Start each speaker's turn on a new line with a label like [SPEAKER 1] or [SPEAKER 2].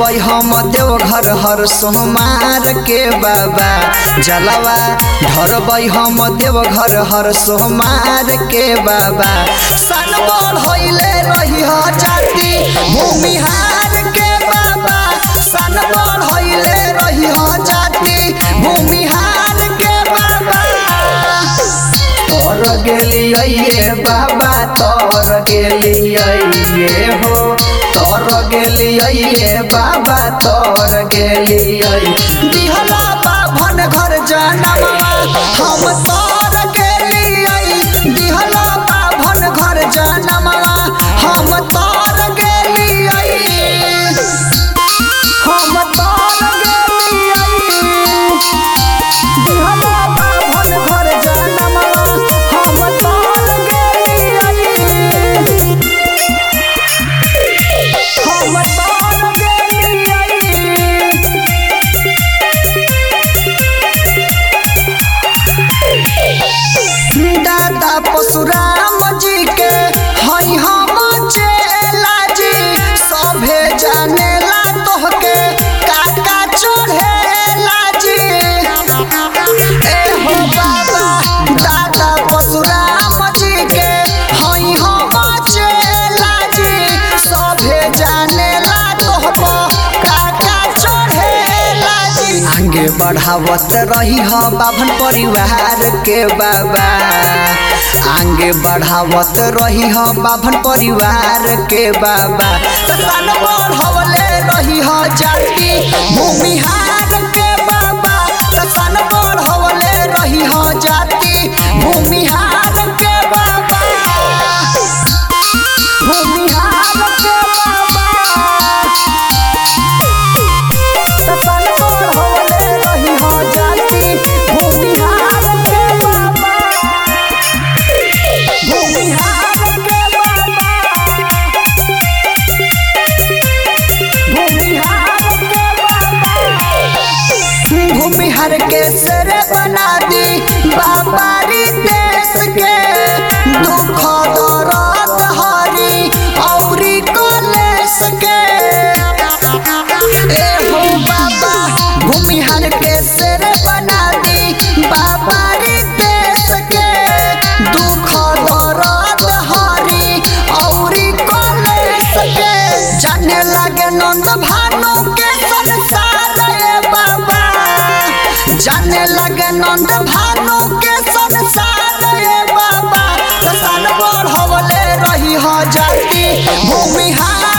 [SPEAKER 1] ढरबै हम देव घर हर सोमार के बाबा जलवा ढरबै हम देव घर हर सोमार के बाबा सन बढ़ैले रही ह जाति भूमिहार के बाबा सन बढ़ैले रही ह जाति भूमिहार के बाबा तोर गेलियै बाबा तोर गेलियै हो तोर गेलियै बाबा तोर गेलियै दिहला बाभन घर जनमवा हम तोर गेलियै दिहला बाभन घर जनमवा हम तोर गेलियै हम तोर गेलियै दिहला बाभन घर जनमवा हम तोर गेलियै हम तोर गेलियै दादा परशुराम जी के हई हम चेला जी सभे जानेला तोहके काका चढ़ेला जी ए हो बाबा दादा परशुराम जी के हई हम चेला जी सभे जानेला तोहको काका चढ़ेला जी आगे बढ़ावत रही ह बाभन परिवार के बाबा आगे बढ़ावत रही ह बाभन परिवार के बाबा तन बढ़वले रही ह जाति भूमिहार के बाबा तन बढ़वले रही ह जाति भूमिहार के बाबा भूमिहार के बाबा तन बढ़वले रही ह जाति भूमिहार के बाबा भूमिहार के बाबा भूमिहार के बाबा भूमिहार के सर बना दी बाबारी देश के दुख दर्द हरी औरी कलेश के ए हो बाबा भूमिहार के सर बना दी बाबारी देश के दुख दर्द हरी औरी कलेश के जाने लगे नंद भानु के संसार ए बाबा जाने लगे नंद भानु के संसार ए बाबा तसन बढ़वले रही ह जाति भूमिहार